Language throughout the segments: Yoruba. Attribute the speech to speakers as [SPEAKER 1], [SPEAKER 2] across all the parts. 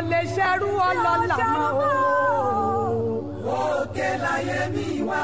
[SPEAKER 1] lè ṣerú ọlọ́lá mọ́ o.
[SPEAKER 2] òkè láyé mi wá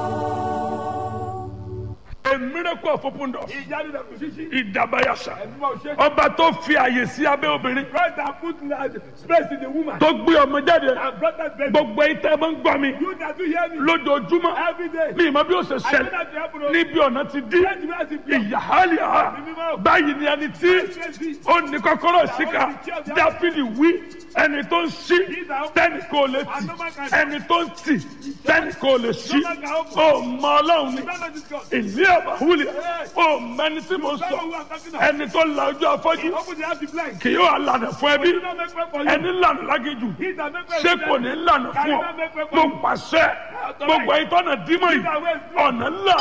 [SPEAKER 2] o.
[SPEAKER 3] a miracle of open door.
[SPEAKER 4] ìyanu dẹ̀ kò ṣíṣí.
[SPEAKER 3] ìdàbàyàṣà.
[SPEAKER 4] ẹ̀mí máa ṣe.
[SPEAKER 3] ọba tó fi àyè sí abẹ́ obìnrin.
[SPEAKER 4] Christ has put space in the woman.
[SPEAKER 3] tó gbé ọmọ jáde.
[SPEAKER 4] and brought that baby.
[SPEAKER 3] gbogbo ìtẹ́ máa ń gbọ́ mi.
[SPEAKER 4] you that do hear me.
[SPEAKER 3] lójoojúmọ́.
[SPEAKER 4] every day.
[SPEAKER 3] mi ìmọ̀ bí ó ṣe
[SPEAKER 4] I know
[SPEAKER 3] ṣẹlẹ̀.
[SPEAKER 4] that you happen to.
[SPEAKER 3] níbi ọ̀nà ti dí.
[SPEAKER 4] Let me ask you.
[SPEAKER 3] ìyáhálì ha. báyìí ni ẹni tí ó ní kọ́kọ́rọ́ síkà. dáfídì wí ẹni tó ń ṣí tẹ́nì kò lè tì. ẹni tó ń tì tẹ́nì kò lè ṣí. ó mọ ọlọ́run ni.
[SPEAKER 4] You don't know this God.
[SPEAKER 3] ìlú ẹ̀bà wúlẹ̀. ó mẹni tí mo
[SPEAKER 4] You don't know who
[SPEAKER 3] sọ.
[SPEAKER 4] I'm talking about.
[SPEAKER 3] ẹni tó la ojú afọ́jú.
[SPEAKER 4] Open the eyes of the blind.
[SPEAKER 3] kì yóò lànà fún ẹbí.
[SPEAKER 4] You don't make way for you.
[SPEAKER 3] ẹni lànà lágéjù.
[SPEAKER 4] He that make way
[SPEAKER 3] ṣé
[SPEAKER 4] for
[SPEAKER 3] kò
[SPEAKER 4] them.
[SPEAKER 3] ní lànà fún ọ. mo pàṣẹ gbogbo ìtọ́nà dímọ̀ yìí ọ̀nà ńlá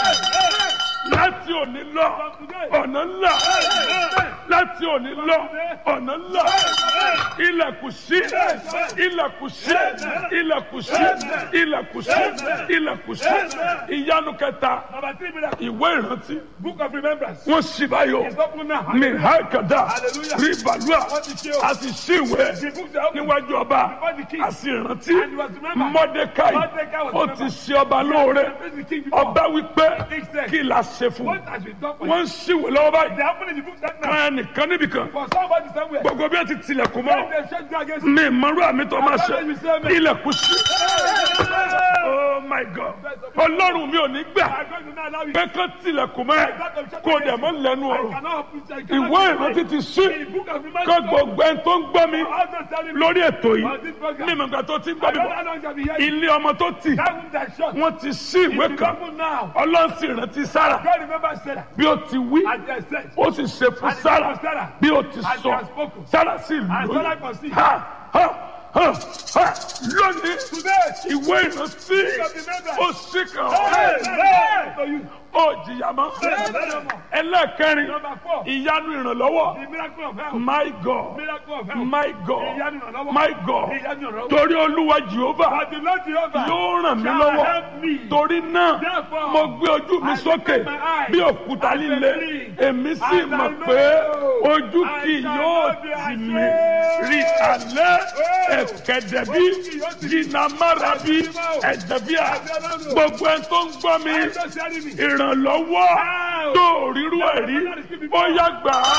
[SPEAKER 3] láti òní lọ ọ̀nà ńlá láti òní lọ ọ̀nà ńlá ilẹ̀kùn sí ilẹ̀kùn sí ilẹ̀kùn sí ilẹ̀kùn sí ilẹ̀kùn sí ìyanu kẹta
[SPEAKER 4] Number three miracle.
[SPEAKER 3] ìwé ìrántí
[SPEAKER 4] Book of remembrance.
[SPEAKER 3] wọ́n sì báyọ̀
[SPEAKER 4] It's open now.
[SPEAKER 3] mi ha kàdá
[SPEAKER 4] Hallelujah.
[SPEAKER 3] rí balùwà
[SPEAKER 4] Wọ́n ti ṣe o.
[SPEAKER 3] a sì sí ìwé
[SPEAKER 4] The books are open.
[SPEAKER 3] níwájú ọba
[SPEAKER 4] Before the king.
[SPEAKER 3] a sì rántí
[SPEAKER 4] And he was remembered.
[SPEAKER 3] mọ́dékáì
[SPEAKER 4] Mordecai was
[SPEAKER 3] ó ti
[SPEAKER 4] remembered.
[SPEAKER 3] ṣe ọba lóore
[SPEAKER 4] The king before.
[SPEAKER 3] ọba wípé
[SPEAKER 4] King said,
[SPEAKER 3] kí la ṣe fún
[SPEAKER 4] What has been done for
[SPEAKER 3] wọn
[SPEAKER 4] you?
[SPEAKER 3] ń ṣìwé lọ́wọ́
[SPEAKER 4] They
[SPEAKER 3] báyìí
[SPEAKER 4] happen in the book that now.
[SPEAKER 3] kan nìkan níbìkan
[SPEAKER 4] For somebody somewhere.
[SPEAKER 3] gbogbo bí wọn ti tilẹ̀kùn
[SPEAKER 4] When
[SPEAKER 3] mọ́
[SPEAKER 4] they shut you against you.
[SPEAKER 3] mi ìmọ̀rú àmì tó máa ṣe
[SPEAKER 4] Àbájá mi sẹ́ mi.
[SPEAKER 3] ilẹ̀kùn sí oh my god ọlọ́run mi ò ní gbà
[SPEAKER 4] I'm going to not allow you.
[SPEAKER 3] pé kán tilẹ̀kùn mọ́ ẹ kó o dẹ̀ mọ́ lẹ́nu
[SPEAKER 4] I
[SPEAKER 3] ọ̀rọ̀
[SPEAKER 4] cannot open I cannot
[SPEAKER 3] ìwé
[SPEAKER 4] open
[SPEAKER 3] ìrántí ti sí
[SPEAKER 4] The book of remembrance.
[SPEAKER 3] kó gbogbo ẹni tó ń gbọ́ mi
[SPEAKER 4] Also telling me.
[SPEAKER 3] lórí ètò yìí
[SPEAKER 4] On this program.
[SPEAKER 3] ní ìmọ̀gbà tó ti ń
[SPEAKER 4] I
[SPEAKER 3] gbọ́ mi
[SPEAKER 4] don't know
[SPEAKER 3] bọ̀
[SPEAKER 4] how long shall be here.
[SPEAKER 3] ilé ọmọ tó tì
[SPEAKER 4] That wound that shot.
[SPEAKER 3] wọ́n ti sí ìwé
[SPEAKER 4] It's
[SPEAKER 3] kan
[SPEAKER 4] open now.
[SPEAKER 3] ọlọ́run sì rántí sára
[SPEAKER 4] God remember Sarah.
[SPEAKER 3] bí ó ti wí
[SPEAKER 4] And they said.
[SPEAKER 3] ó sì ṣe fún
[SPEAKER 4] And
[SPEAKER 3] sára
[SPEAKER 4] for Sarah.
[SPEAKER 3] bí ó ti
[SPEAKER 4] And
[SPEAKER 3] sọ
[SPEAKER 4] she has spoken.
[SPEAKER 3] sára sì
[SPEAKER 4] And
[SPEAKER 3] lóyún
[SPEAKER 4] Sarah conceived.
[SPEAKER 3] ha ha ha ha lónìí
[SPEAKER 4] Today.
[SPEAKER 3] ìwé ìrántí ó sì kàn
[SPEAKER 4] Hey,
[SPEAKER 3] ọ́
[SPEAKER 4] hey, to you.
[SPEAKER 3] ó jìyà mọ́ ẹlẹ́ẹ̀kẹrin
[SPEAKER 4] Number four.
[SPEAKER 3] ìyanu ìrànlọ́wọ́
[SPEAKER 4] The miracle of health.
[SPEAKER 3] my god
[SPEAKER 4] Miracle of health.
[SPEAKER 3] my god
[SPEAKER 4] Ìyanu ìrànlọ́wọ́.
[SPEAKER 3] my god
[SPEAKER 4] Ìyanu ìrànlọ́wọ́.
[SPEAKER 3] torí olúwa jehova
[SPEAKER 4] But the Lord Jehovah
[SPEAKER 3] yóò ràn mí
[SPEAKER 4] shall
[SPEAKER 3] lọ́wọ́
[SPEAKER 4] help me.
[SPEAKER 3] torí náà
[SPEAKER 4] Therefore,
[SPEAKER 3] mo gbé ojú mi
[SPEAKER 4] I
[SPEAKER 3] sókè
[SPEAKER 4] lift my eyes
[SPEAKER 3] bí òkúta
[SPEAKER 4] and
[SPEAKER 3] líle
[SPEAKER 4] believe.
[SPEAKER 3] èmi sì
[SPEAKER 4] And I
[SPEAKER 3] mọ̀
[SPEAKER 4] know
[SPEAKER 3] pé ojú
[SPEAKER 4] I
[SPEAKER 3] kì
[SPEAKER 4] shall
[SPEAKER 3] yóò
[SPEAKER 4] not be
[SPEAKER 3] tì
[SPEAKER 4] ashamed.
[SPEAKER 3] mí rí alẹ́ ẹ̀kẹ́dẹ̀bí
[SPEAKER 4] Ojú kì yóò tì mí.
[SPEAKER 3] jìnnàmárabi ẹ̀dẹ̀bíà gbogbo ẹ̀ tó ń gbọ́ mi
[SPEAKER 4] I'm just telling me.
[SPEAKER 3] ìrànlọ́wọ́ tó ríru ẹ̀rí bóyá gbà á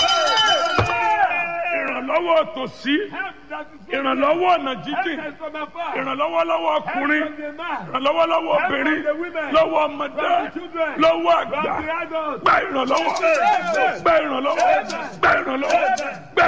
[SPEAKER 3] ìrànlọ́wọ́ tòsí
[SPEAKER 4] Help that is
[SPEAKER 3] ìrànlọ́wọ́ ọ̀nà jíjìn
[SPEAKER 4] Help us from afar.
[SPEAKER 3] ìrànlọ́wọ́ lọ́wọ́ ọkùnrin
[SPEAKER 4] Help from the man.
[SPEAKER 3] ìrànlọ́wọ́ lọ́wọ́
[SPEAKER 4] Help from
[SPEAKER 3] obìnrin
[SPEAKER 4] the women.
[SPEAKER 3] lọ́wọ́ ọmọdé
[SPEAKER 4] From the children.
[SPEAKER 3] lọ́wọ́
[SPEAKER 4] From
[SPEAKER 3] àgbà
[SPEAKER 4] the adults.
[SPEAKER 3] gba ìrànlọ́wọ́ gba ìrànlọ́wọ́ gba ìrànlọ́wọ́ gba